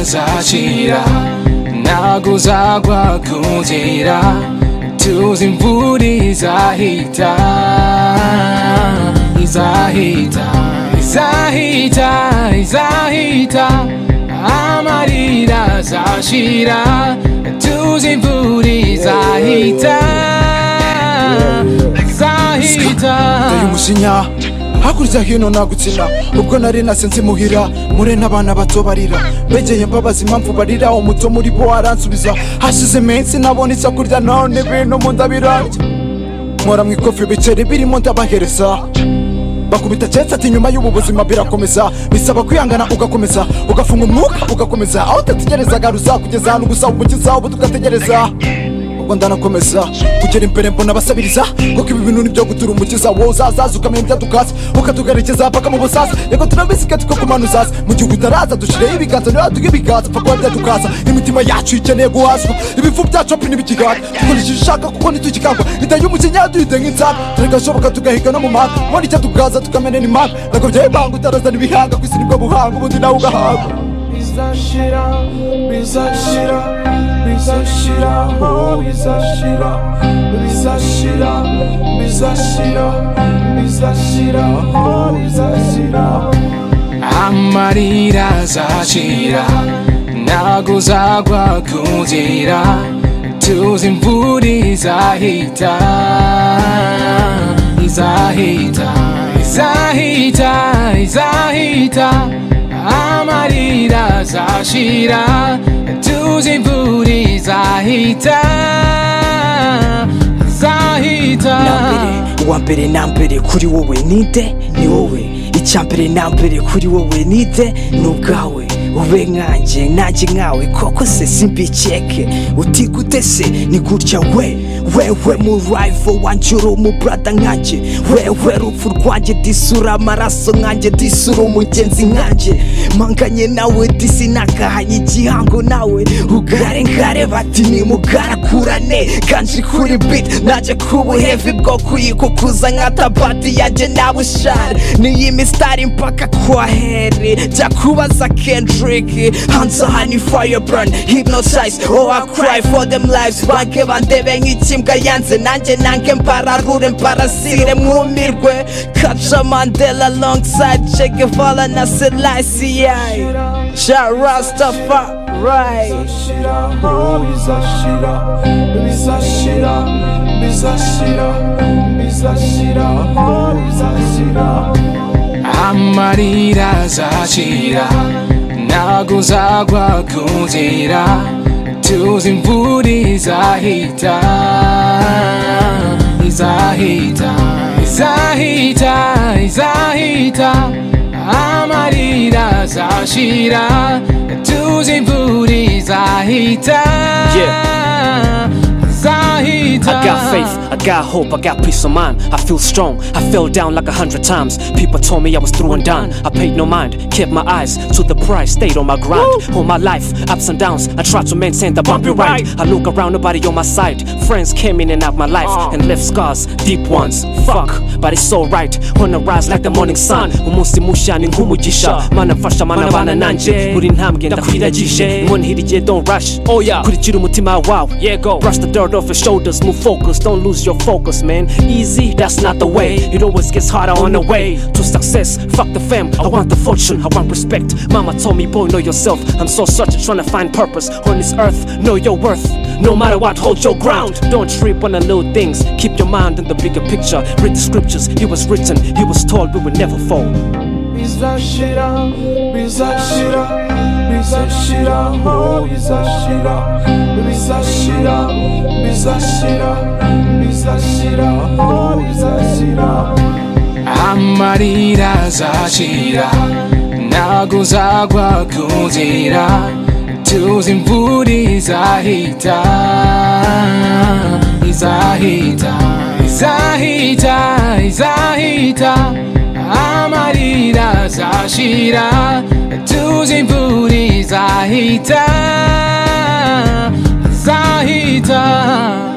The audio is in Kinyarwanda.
ntazakira ntago uzagwagundira tuzi imvura izahita izahita izahita izahita amarira azashira tuzi imvura izahita izahita Teye umujinya hakurya hino nagutsina ubwo nari nase nzimuhira mure n'abana bato barira begeye mbabaza impamvu barira umuto muri bo aransubiza hashize iminsi nabona icyo kurya none ibintu mu nda birarya nkora mu ikofi ibiceri birimo ndabahereza bakubita cyetse ati nyuma y'ubu buzima birakomeza bisaba kwihangana ugakomeza ugafunga umwuka ugakomeza aho utategerezaga ruzakugeza ahantu gusa umukiza ubu tugategereza ubwo ndanakomeza kugera imbere mbona abasabiriza kuko ibi bintu nibyo gutura umukiza wowe uzazaza ukamenya ibyo dukasa ukatugarekeza paka mu busaza reka turabisiga tukagumana uzaza mu gihe utaraza dushyireho ibiganza ntiraduhe ibiganza paka wabya tukasa imitima yacu ikeneye guhazwa ibifu byacu apfa ntibikigata dukurikije ushaka kuko ntitukikangwa inda y'umukinya duhite nk'insana turagashoboka tugahiga no mu mahanga mbona icyo tugaza tukamenera impanga ntabwo byayibanga utarazana ibihanga ku isi nibwo buhanga ubundi nawe ugahanga bizashira bizashira bizashira oh bizashira bizashira bizashira bizashira oh bizashira amarira azashira ntago uzagwagundira tuzi imvura izahita izahita izahita izahita amarira azashira tuzi imvura izahita izahita nambere uwa mbere na mbere kuri wowe ninde ni wowe icya mbere na mbere kuri wowe ninde ni ubwawe ube nkanjye nanjye nkawe koko se simbikeke utigute se ni gutya we wewe murayivo wanjye uri umubrada nkanjye wewe rupfu rwanjye disura amaraso nkanjye disura umugenzi nkanjye manganye nawe disi nakahanye igihango nawe ugare ngare bati nimugarakurane kanji kuri bit najye kubuhevi bwo kuyikukuza nka tabati yanjye nawe ushare niyi misitari mpaka kwa heri jya kubaza kendrick hanze aha ni fireburn hypnotize oh I cry for them lives banke bandebe nk'ikimbwa yanze nanjye nange mbararure mbarasire mwumirwe kaca mandela alongside che guevara na selassie ja rastafa right bizashira oh bizashira bizashira bizashira bizashira oh bizashira amarira azashira ntago uzagwagundira tuzi imvura izahita izahita izahita izahita amarira azashira tuzi imvura izahita izahita I got faith, I got hope, I got peace of mind. I feel strong, I fell down like a hundred times. People told me I was through and done. I paid no mind, kept my eyes to the prize, stayed on my grind. All my life, ups and downs, I tried to maintain the bumpy ride. I look around, nobody on my side. Friends came in and out my life and left scars, deep ones. Fuck, but it's alright. Wanna rise like the morning sun. Umunsi mushani nk'umugisha, manafasha mana bana nanje. Buri ntambwe ndakwiragije, inkono igihe don't rush. Oh yeah, kurikira umutima wawe. Yeah go, brush the dirt off your shoulders, move focus, don't lose your focus, man. Easy, that's not the way. It always gets harder on the way to success. Fuck the fam, I want the fortune, I want respect. Mama told me, boy, know yourself. I'm so searching, trying to find purpose on this earth. Know your worth. No matter what, hold your ground. Don't trip on the little things. Keep your mind on the bigger picture. Read the scriptures. It was written. It was told. We will never fall. bizashira bizashira bizashira oh bizashira bizashira bizashira bizashira oh bizashira amarira azashira ntago uzagwagundira tuzi imvura izahita izahita izahita izahita amarira azashira tuzi imvura izahita izahita